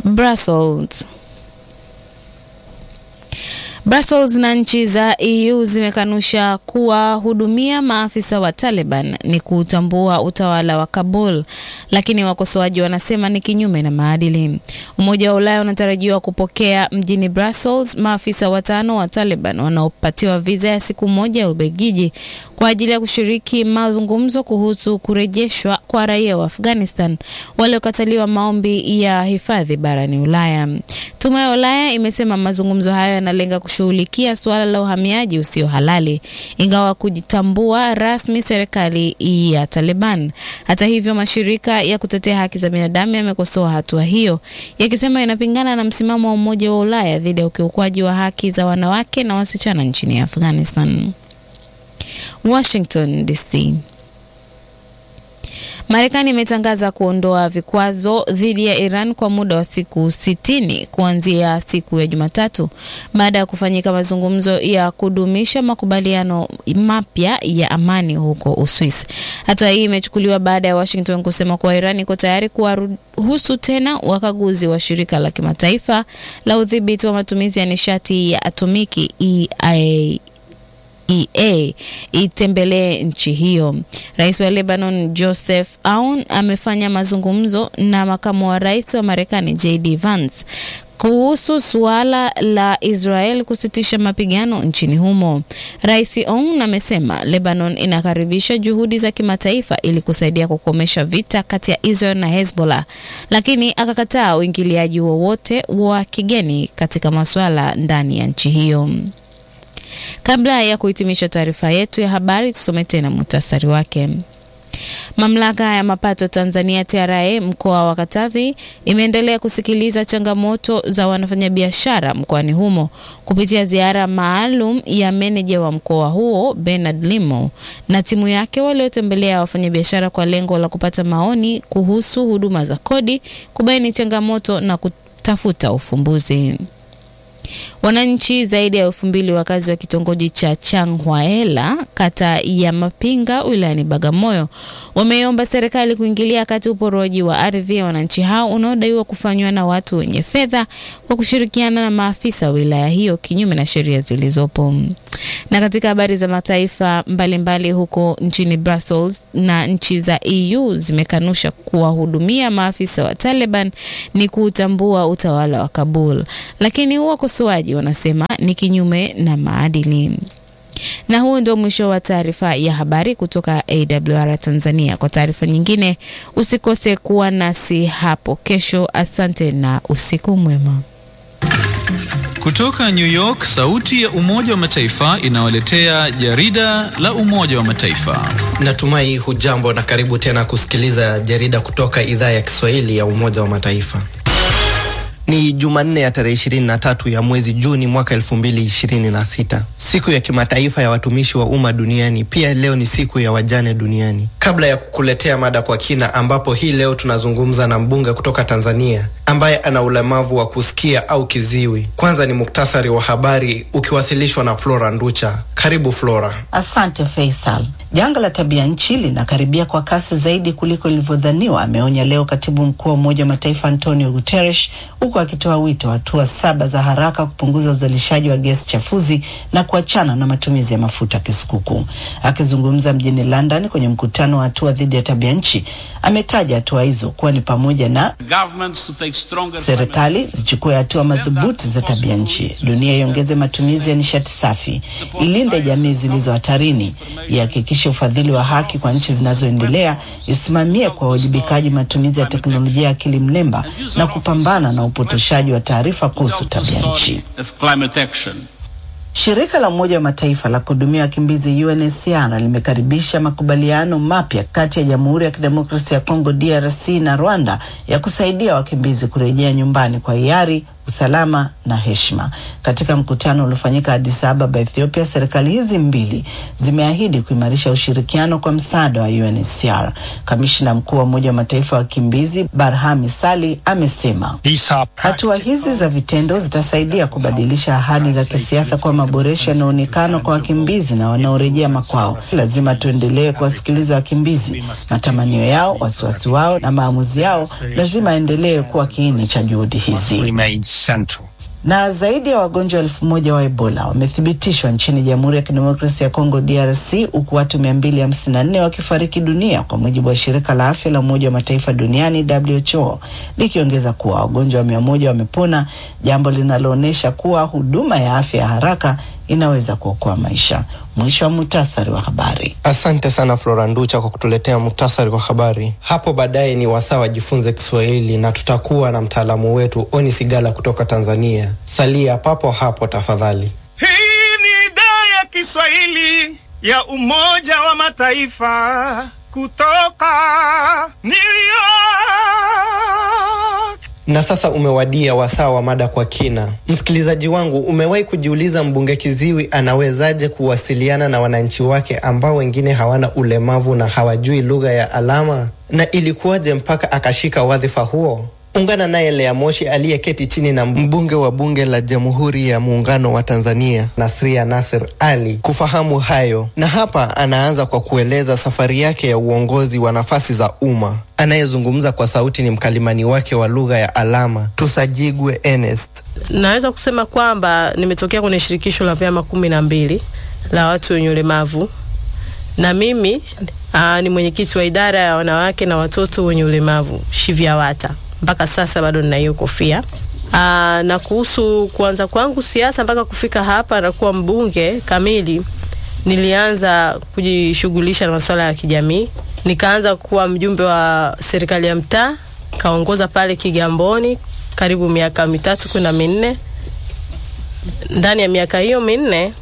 Brussels. Brussels na nchi za EU zimekanusha kuwahudumia maafisa wa Taliban ni kutambua utawala wa Kabul, lakini wakosoaji wanasema ni kinyume na maadili. Umoja wa Ulaya unatarajiwa kupokea mjini Brussels maafisa watano wa Taliban wanaopatiwa viza ya siku moja ya Ubelgiji kwa ajili ya kushiriki mazungumzo kuhusu kurejeshwa kwa raia wa Afghanistan waliokataliwa maombi ya hifadhi barani Ulaya. Tume ya Ulaya imesema mazungumzo hayo yanalenga kushughulikia suala la uhamiaji usio halali, ingawa kujitambua rasmi serikali ya Taliban. Hata hivyo, mashirika ya kutetea haki za binadamu yamekosoa hatua hiyo, yakisema inapingana na msimamo wa Umoja wa Ulaya dhidi ya ukiukwaji wa haki za wanawake na wasichana nchini Afghanistan. Washington DC. Marekani imetangaza kuondoa vikwazo dhidi ya Iran kwa muda wa siku sitini kuanzia siku ya Jumatatu baada ya kufanyika mazungumzo ya kudumisha makubaliano mapya ya amani huko Uswisi. Hatua hii imechukuliwa baada ya Washington kusema kuwa Iran iko tayari kuwaruhusu tena wakaguzi wa shirika la kimataifa la udhibiti wa matumizi ya nishati ya atomiki EIA EA itembelee nchi hiyo. Rais wa Lebanon Joseph Aoun amefanya mazungumzo na makamu wa rais wa Marekani JD Vance kuhusu suala la Israel kusitisha mapigano nchini humo. Rais Aoun amesema Lebanon inakaribisha juhudi za kimataifa ili kusaidia kukomesha vita kati ya Israel na Hezbollah, lakini akakataa uingiliaji wowote wa kigeni katika masuala ndani ya nchi hiyo. Kabla ya kuhitimisha taarifa yetu ya habari, tusome tena muhtasari wake. Mamlaka ya mapato Tanzania TRA mkoa wa Katavi imeendelea kusikiliza changamoto za wafanyabiashara mkoani humo kupitia ziara maalum ya meneja wa mkoa huo Bernard Limo na timu yake waliotembelea wafanyabiashara kwa lengo la kupata maoni kuhusu huduma za kodi, kubaini changamoto na kutafuta ufumbuzi. Wananchi zaidi ya elfu mbili wakazi wa kitongoji cha Changhwaela kata ya Mapinga wilayani Bagamoyo wameomba serikali kuingilia kati uporoaji wa ardhi ya wananchi hao unaodaiwa kufanywa na watu wenye fedha kwa kushirikiana na maafisa wa wilaya hiyo kinyume na sheria zilizopo. Na katika habari za mataifa mbalimbali mbali huko nchini Brussels na nchi za EU zimekanusha kuwahudumia maafisa wa Taliban ni kuutambua utawala wa Kabul, lakini wakosoaji wanasema ni kinyume na maadili. Na huu ndio mwisho wa taarifa ya habari kutoka AWR Tanzania. Kwa taarifa nyingine usikose kuwa nasi hapo kesho. Asante na usiku mwema. Kutoka New York, sauti ya Umoja wa Mataifa inawaletea jarida la Umoja wa Mataifa. Natumai hujambo na karibu tena kusikiliza jarida kutoka idhaa ya Kiswahili ya Umoja wa Mataifa. Ni Jumanne ya tarehe 23 ya mwezi Juni mwaka 2026, siku ya kimataifa ya watumishi wa umma duniani. Pia leo ni siku ya wajane duniani. Kabla ya kukuletea mada kwa kina, ambapo hii leo tunazungumza na mbunge kutoka Tanzania ambaye ana ulemavu wa kusikia au kiziwi. Kwanza ni muktasari wa habari ukiwasilishwa na Flora Nducha. Karibu Flora. Asante Faisal. Janga la tabia nchi linakaribia kwa kasi zaidi kuliko ilivyodhaniwa, ameonya leo katibu mkuu wa Umoja wa Mataifa Antonio Guterres, huku akitoa wito wa hatua saba za haraka kupunguza uzalishaji wa gesi chafuzi na kuachana na matumizi ya mafuta kisukuku. Akizungumza mjini London kwenye mkutano wa hatua dhidi ya tabia nchi, ametaja hatua hizo kuwa ni pamoja na serikali zichukue hatua madhubuti za tabia nchi, dunia iongeze matumizi ya nishati safi, ilinde jamii zilizo hatarini, ihakikishe ufadhili wa haki kwa nchi zinazoendelea, isimamie kwa uwajibikaji matumizi ya teknolojia ya akili mnemba na kupambana na upotoshaji wa taarifa kuhusu tabia nchi. Shirika la Umoja wa Mataifa la kuhudumia wakimbizi UNHCR limekaribisha makubaliano mapya kati ya Jamhuri ya Kidemokrasia ya Kongo DRC na Rwanda ya kusaidia wakimbizi kurejea nyumbani kwa hiari usalama na heshima. Katika mkutano uliofanyika Addis Ababa, Ethiopia, serikali hizi mbili zimeahidi kuimarisha ushirikiano kwa msaada wa UNHCR. Kamishna mkuu wa Umoja wa Mataifa wa wakimbizi Barhami Sali amesema hatua hizi za vitendo zitasaidia kubadilisha ahadi za kisiasa kwa maboresho yanayoonekana kwa wakimbizi na wanaorejea makwao. Lazima tuendelee kuwasikiliza wakimbizi, matamanio yao, wasiwasi wao na maamuzi yao lazima endelee kuwa kiini cha juhudi hizi na zaidi ya wagonjwa elfu moja wa Ebola wamethibitishwa nchini Jamhuri ya Kidemokrasia ya Kongo DRC, huku watu mia mbili hamsini na nne wakifariki dunia kwa mujibu wa shirika la afya la Umoja wa Mataifa duniani WHO, likiongeza kuwa wagonjwa mia moja wamepona, jambo linaloonyesha kuwa huduma ya afya ya haraka inaweza kuokoa maisha. Mwisho wa muhtasari wa habari. Asante sana Flora Nducha kwa kutuletea muhtasari wa habari. Hapo baadaye ni wasaa wajifunze Kiswahili na tutakuwa na mtaalamu wetu Oni Sigala kutoka Tanzania. Salia papo hapo tafadhali. Hii ni idhaa ya Kiswahili ya Umoja wa Mataifa kutoka New York. Na sasa umewadia wasaa wa mada kwa kina. Msikilizaji wangu, umewahi kujiuliza mbunge kiziwi anawezaje kuwasiliana na wananchi wake ambao wengine hawana ulemavu na hawajui lugha ya alama? Na ilikuwaje mpaka akashika wadhifa huo? Ungana naye Lea Moshi aliyeketi chini na mbunge wa bunge la Jamhuri ya Muungano wa Tanzania Nasria Nasir Ali kufahamu hayo, na hapa anaanza kwa kueleza safari yake ya uongozi wa nafasi za umma. Anayezungumza kwa sauti ni mkalimani wake wa lugha ya alama Tusajigwe Ernest. Naweza kusema kwamba nimetokea kwenye shirikisho la vyama kumi na mbili la watu wenye ulemavu na mimi aa, ni mwenyekiti wa idara ya wanawake na watoto wenye ulemavu SHIVYAWATA mpaka sasa bado nina hiyo kofia. Aa, na kuhusu kuanza kwangu siasa mpaka kufika hapa na kuwa mbunge kamili, nilianza kujishughulisha na masuala ya kijamii. Nikaanza kuwa mjumbe wa serikali ya mtaa, kaongoza pale Kigamboni karibu miaka mitatu kwenda minne. Ndani ya miaka hiyo minne,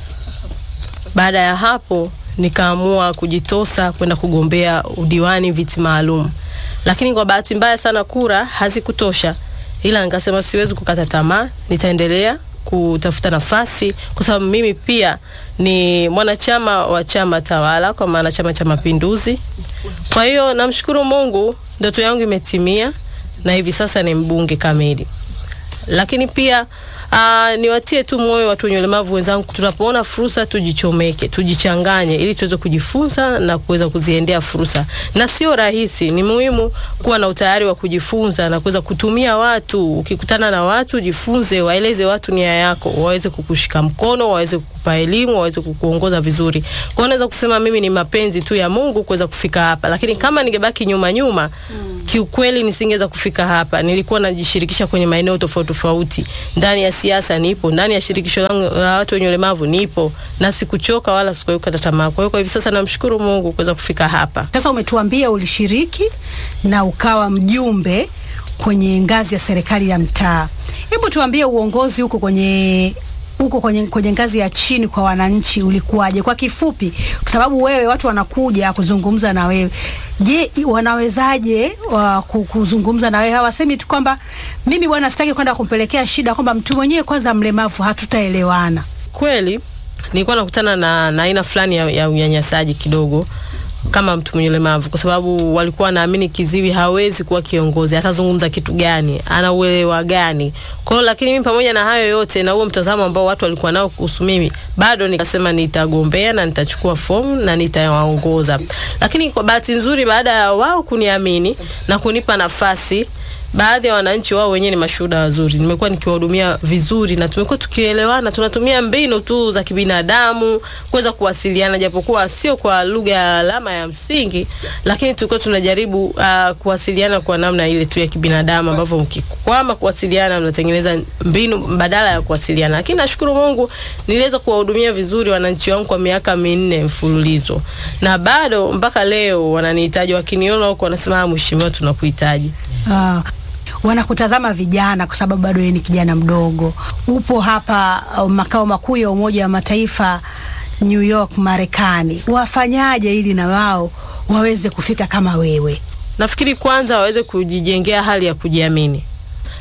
baada ya hapo nikaamua kujitosa kwenda kugombea udiwani viti maalum lakini kwa bahati mbaya sana kura hazikutosha, ila nikasema siwezi kukata tamaa, nitaendelea kutafuta nafasi, kwa sababu mimi pia ni mwanachama wa chama tawala, kwa maana Chama cha Mapinduzi. Kwa hiyo namshukuru Mungu, ndoto yangu imetimia na hivi sasa ni mbunge kamili. Lakini pia Uh, niwatie tu moyo watu wenye ulemavu wenzangu, tunapoona fursa tujichomeke, tujichanganye ili tuweze kujifunza na kuweza kuziendea fursa. Na sio rahisi, ni muhimu kuwa na utayari wa kujifunza na kuweza kutumia watu. Ukikutana na watu, jifunze, waeleze watu nia yako, waweze kukushika mkono, waweze kukupa elimu, waweze kukuongoza vizuri. Kwa hiyo naweza kusema mimi ni mapenzi tu ya Mungu kuweza kufika hapa, lakini kama ningebaki nyuma nyuma, mm. kiukweli nisingeweza kufika hapa. Nilikuwa najishirikisha kwenye maeneo tofauti tofauti ndani ya siasa nipo, ndani ya shirikisho langu la watu wenye ulemavu nipo, na sikuchoka wala sikukata tamaa. Kwa hiyo kwa hivi sasa namshukuru Mungu kuweza kufika hapa. Sasa umetuambia ulishiriki na ukawa mjumbe kwenye ngazi ya serikali ya mtaa. Hebu tuambie uongozi huko kwenye huko kwenye, kwenye ngazi ya chini kwa wananchi ulikuwaje kwa kifupi, kwa sababu wewe watu wanakuja kuzungumza na wewe. Je, wanawezaje wa kuzungumza na wewe? Hawasemi tu kwamba mimi bwana sitaki kwenda kumpelekea shida, kwamba mtu mwenyewe kwanza mlemavu hatutaelewana. Kweli nilikuwa nakutana na na aina fulani ya, ya unyanyasaji kidogo kama mtu mwenye ulemavu, kwa sababu walikuwa naamini kiziwi hawezi kuwa kiongozi, atazungumza kitu gani, ana uelewa gani? Kwa hiyo, lakini mimi pamoja na hayo yote na huo mtazamo ambao watu walikuwa nao kuhusu mimi, bado nikasema nitagombea na nitachukua fomu na nitawaongoza. Lakini kwa bahati nzuri, baada ya wao kuniamini na kunipa nafasi baadhi ya wananchi wao wenyewe ni mashuhuda wazuri. Nimekuwa nikiwahudumia vizuri na tumekuwa tukielewana, tunatumia mbinu tu za kibinadamu kuweza kuwasiliana, japokuwa sio kwa lugha ya alama ya msingi, lakini tulikuwa tunajaribu uh, kuwasiliana kwa namna ile tu ya kibinadamu, ambavyo mkikwama kuwasiliana, mnatengeneza mbinu badala ya kuwasiliana. Lakini nashukuru Mungu niliweza kuwahudumia vizuri wananchi wangu kwa miaka minne mfululizo, na bado mpaka leo wananihitaji, wakiniona huko wanasema, mheshimiwa, tunakuhitaji. Ah, wanakutazama vijana kwa sababu bado ni kijana mdogo. Upo hapa uh, makao makuu ya Umoja wa Mataifa New York, Marekani. Wafanyaje ili na wao waweze kufika kama wewe? Nafikiri kwanza waweze kujijengea hali ya kujiamini,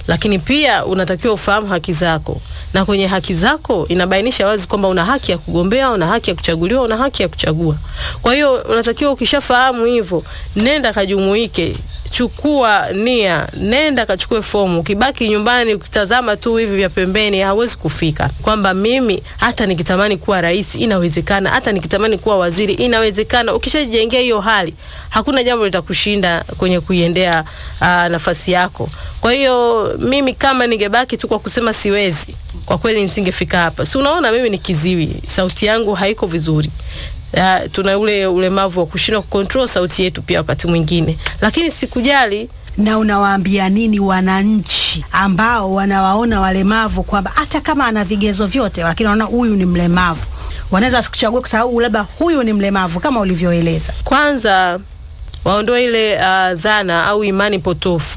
lakini pia unatakiwa ufahamu haki zako, na kwenye haki zako inabainisha wazi kwamba una haki ya kugombea, una haki ya kuchaguliwa, una haki ya kuchagua. Kwa hiyo unatakiwa ukishafahamu hivyo, nenda kajumuike chukua nia, nenda kachukue fomu. Ukibaki nyumbani ukitazama tu hivi vya pembeni, hawezi kufika. Kwamba mimi hata nikitamani kuwa rais inawezekana, hata nikitamani kuwa waziri inawezekana. Ukishajijengea hiyo hali, hakuna jambo litakushinda kwenye kuiendea uh, nafasi yako. Kwa hiyo mimi kama ningebaki tu kwa kusema siwezi, kwa kweli nisingefika hapa. Si unaona mimi ni kiziwi, sauti yangu haiko vizuri. Uh, tuna ule ulemavu wa kushindwa kucontrol sauti yetu pia wakati mwingine, lakini sikujali. Na unawaambia nini wananchi ambao wanawaona walemavu kwamba hata kama ana vigezo vyote, lakini wanaona huyu ni mlemavu, wanaweza wasikuchague kwa sababu labda huyu ni mlemavu kama ulivyoeleza? Kwanza waondoe ile uh, dhana au imani potofu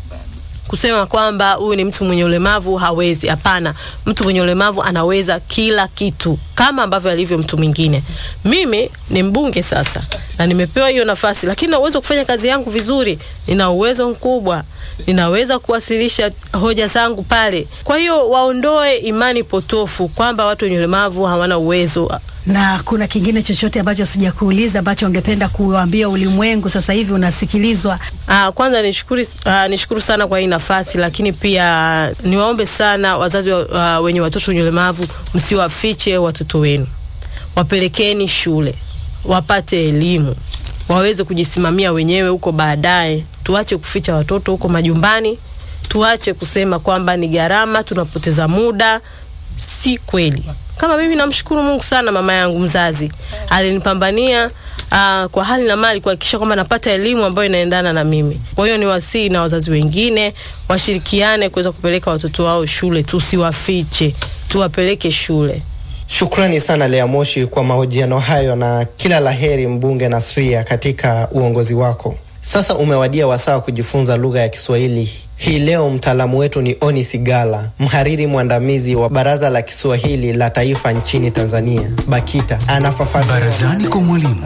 kusema kwamba huyu ni mtu mwenye ulemavu hawezi. Hapana, mtu mwenye ulemavu anaweza kila kitu kama ambavyo alivyo mtu mwingine. Mimi ni mbunge sasa na nimepewa hiyo nafasi, lakini na uwezo kufanya kazi yangu vizuri. Nina uwezo mkubwa, ninaweza kuwasilisha hoja zangu pale. Kwa hiyo waondoe imani potofu kwamba watu wenye ulemavu hawana uwezo. Na kuna kingine chochote ambacho sijakuuliza ambacho ungependa kuambia ulimwengu sasa hivi unasikilizwa? Ah, kwanza nishukuru, ah, nishukuru sana kwa hii nafasi, lakini pia niwaombe sana wazazi wa, uh, wenye watoto wenye ulemavu, msiwafiche watoto wenu, wapelekeni shule wapate elimu, waweze kujisimamia wenyewe huko baadaye. Tuache kuficha watoto huko majumbani, tuache kusema kwamba ni gharama, tunapoteza muda. Si kweli. Kama mimi namshukuru Mungu sana, mama yangu mzazi alinipambania Uh, kwa hali na mali kuhakikisha kwamba napata elimu ambayo inaendana na mimi. Kwa hiyo ni wasii na wazazi wengine washirikiane kuweza kupeleka watoto wao shule, tusiwafiche, tuwapeleke shule. Shukrani sana Lea Moshi kwa mahojiano hayo na kila laheri mbunge Nasria katika uongozi wako. Sasa umewadia wasaa wa kujifunza lugha ya Kiswahili. Hii leo mtaalamu wetu ni Oni Sigala, mhariri mwandamizi wa Baraza la Kiswahili la Taifa nchini Tanzania, BAKITA. Anafafanua Barazani kwa mwalimu.